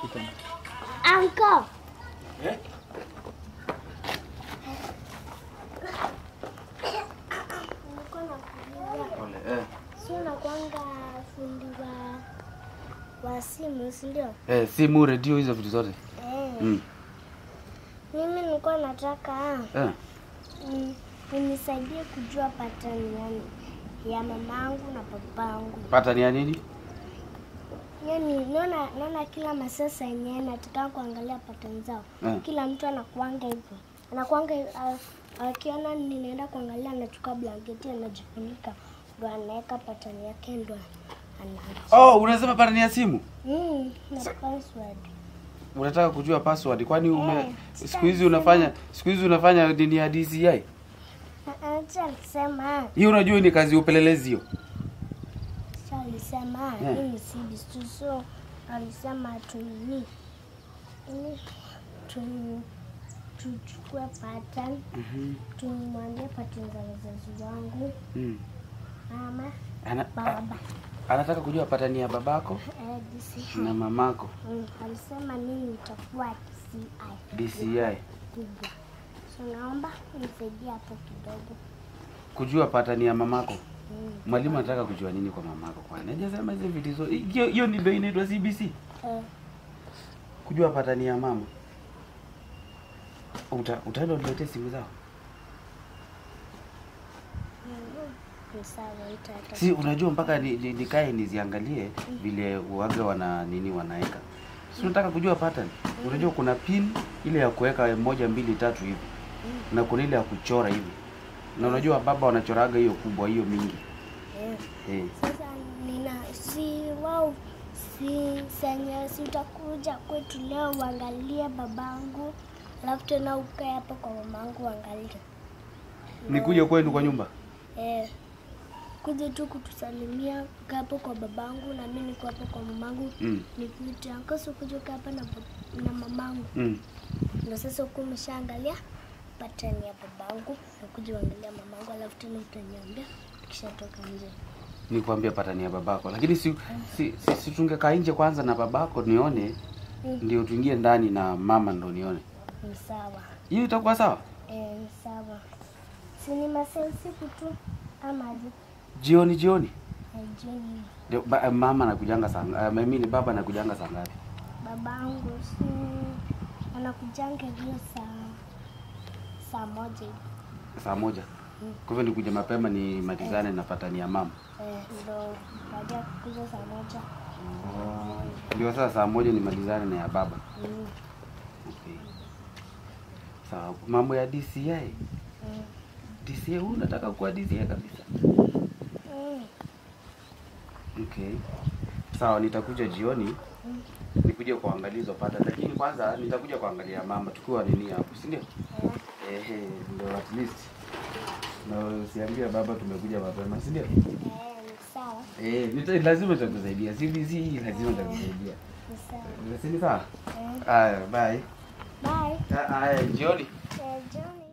tena. Uncle. Eh? Nilikuwa nakuuliza, Pole. Eh. si unakuanga fundi wa wa simu, si ndio? Eh, simu, redio hizo vitu zote. Eh. Mm. Mimi nilikuwa nataka Eh. mm, unisaidie kujua pattern yani ya mamangu na babangu. Pata ni ya nini? Yani naona naona kila masasa yenyewe nataka kuangalia pattern zao. Eh. Kila mtu anakuanga hivyo. Anakuanga uh, akiona ninaenda kuangalia anachukua blanketi anajifunika ndo anaweka pattern yake ndo ana Oh, unasema pata ni ya simu? mm, na password. Unataka kujua password kwani ume Eh, siku hizi unafanya siku hizi unafanya nini ya DCI? Acha alisema Hiyo unajua ni kazi ya upelelezi hiyo. acha alisema Eh. mimi si bistu so alisema tunini ili tu tuchukue pattern Mhm. tumwambie pattern za wazazi wangu Mm. mama Ana, a, baba anataka kujua pata ni ya babako eh, DCI. na mamako Mm, alisema mimi nitakuwa DCI DCI. kubwa so naomba nisaidie hapo kidogo Kujua pata ni ya mamako. mm. Mwalimu anataka kujua nini kwa mamako kwani? Hajasema hizo vitu zote. Hiyo hiyo ndio inaitwa CBC. eh, Kujua pata ni ya mama. Uta, utaenda uniletee simu zao. ni sawa nitata Si unajua mpaka ni- ni- nikae niziangalie vile uaga wana nini wanaeka. Si unataka kujua pattern? Unajua kuna pin ile ya kuweka moja mbili tatu hivi. Na kuna ile ya kuchora hivi. Na unajua baba wanachoraga hiyo kubwa hiyo mingi. eh. Eh. Sasa nina si wao si senye si utakuja kwetu leo uangalie babangu, alafu tena ukae hapo kwa mamangu uangalie. Nikuje kwenu kwa nyumba. Eh, kuja tu kutusalimia, ukae hapo kwa babangu na mimi niko hapo kwa mamangu. Mm. Nikuite ankosi kuja ukae hapa na, bab- na mamangu. Mm. Na sasa huku umeshaangalia pattern ya babangu, nakuja uangalia mamangu, alafu tena utaniambia tukishatoka nje. Nikwambia pattern ya babako. Lakini si si, si, si tungekaa nje kwanza na babako nione Mm. ndio tuingie ndani na mama ndo nione. Ni sawa. Hiyo itakuwa sawa? Eh, ni sawa. Si ni masaa usiku tu ama aje? Jioni jioni. Eh, jioni. Ndio, ba, mama anakujanga saa uh, mimi ni baba anakujanga saa ngapi? Babangu si anakujanga hiyo saa saa moja hivi. Saa moja. Kwa hivyo nikuja mapema ni matizane na patani ya mama. Eh, ndo baada ya kukuja saa moja. Ndio sasa saa moja ni malizane na ya baba. Mm. Okay. Sawa, mambo ya DCI. Mm. DCI huu unataka kuwa DCI kabisa. Mm. Okay. Sawa, nitakuja jioni Mm. nikuje kuangalia hizo pata, lakini kwanza nitakuja kuangalia mama tukiwa nini hapo, si ndio? Eh, Ehe, ndio at least na usiambie baba tumekuja mapema, si ndio? eh, ni sawa. Eh, nita, lazima nitakusaidia. CBC hii lazima nitakusaidia. Ni sawa. Si ni sawa? Eh, Haya, bye. bye. Ah, Haya, jioni. Eh, jioni.